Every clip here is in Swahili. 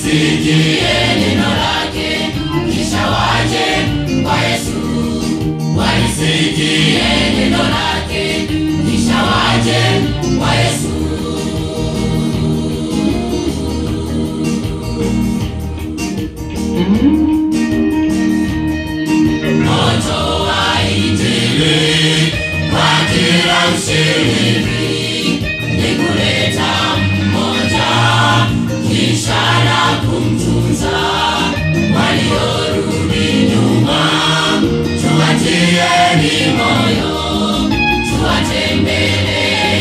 walisikie neno lake kisha waje kwa Yesu. Walisikie neno lake kisha waje kwa Yesu. Moto wa Injili kwa kila mshiriki ni kuleta mmoja kisha na kumtunza waliorudi nyuma. Tuwatieni moyo, tuwatembeleni,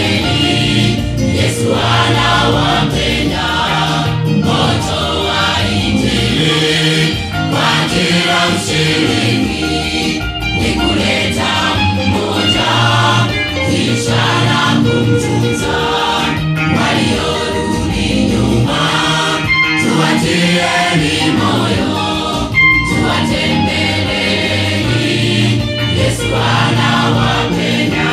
Yesu anawapenda. Moto wa Injili kwa kila mshiriki ni kuleta mmoja kisha na kumtunza waliorudi nyuma. Tuwatieni moyo, tuwatembeleni, Yesu anawapenda.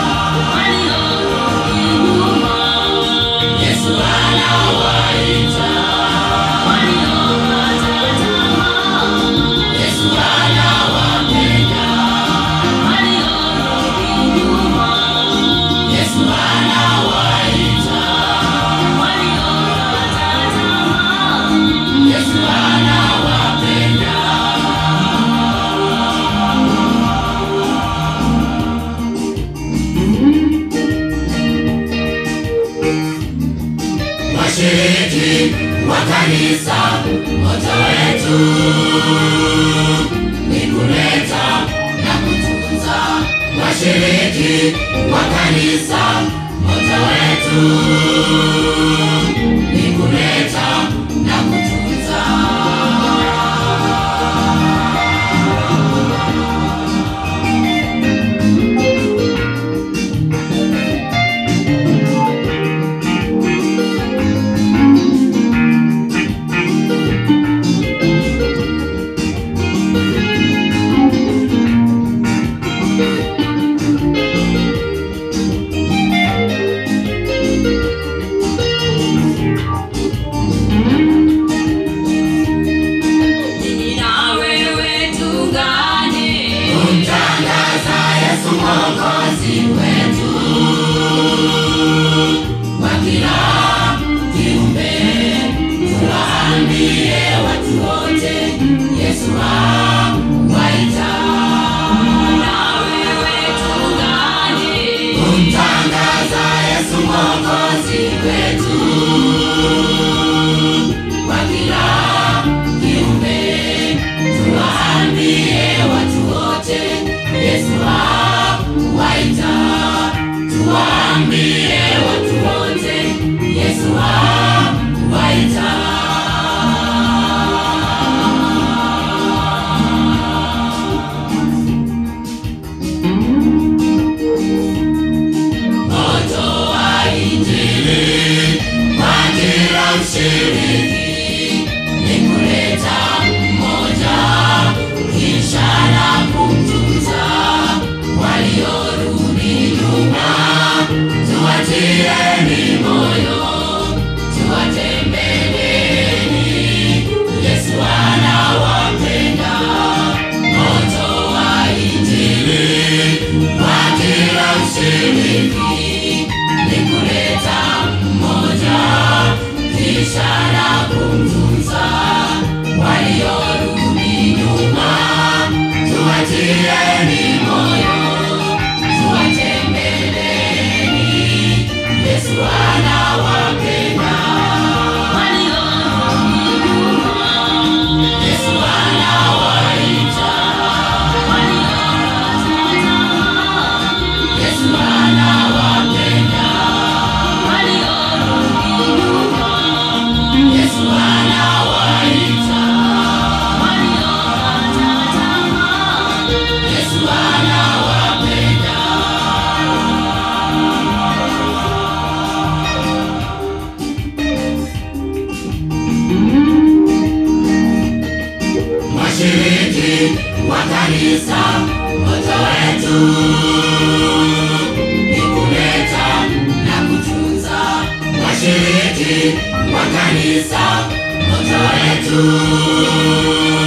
Yesu anawaita, Yesu anawapenda, Yesu anawaita, Yesu anawapenda. Washiriki wa kanisa, moto wetu ni kuleta na kutunza. Washiriki wa kanisa, moto wetu ni kuleta na kutunza. Mimi na wewe tungane, Kumtangaza Yesu Mwokozi wetu kwa kila kiumbe, tuwaambie watu wote Yesu awaita. na wewe tungane, Kumtangaza Yesu Mwokozi wetu kwa kila kiumbe, tuwaambie watu wote Yesu awaita. Tuwaambie watu wote Yesu awaita. Moto wa Injili kwa kila mshiriki ni kuleta mmoja kisha na kumtunza waliorudi nyuma. Tuwatieni moyo, tuwatembeleni, Yesu anawapenda. Moto wa Injili kwa kila mshiriki ni kuleta mmoja kisha na kumtunza waliorudi nyuma. Tuwatieni moyo, tuwatembeleni, Yesu anawapenda. Yesu anawaita, Yesu anawapenda. Yesu anawaita, Yesu anawapenda. Washiriki wa kanisa, moto wetu ni kuleta na kutunza. Washiriki wa kanisa, moto wetu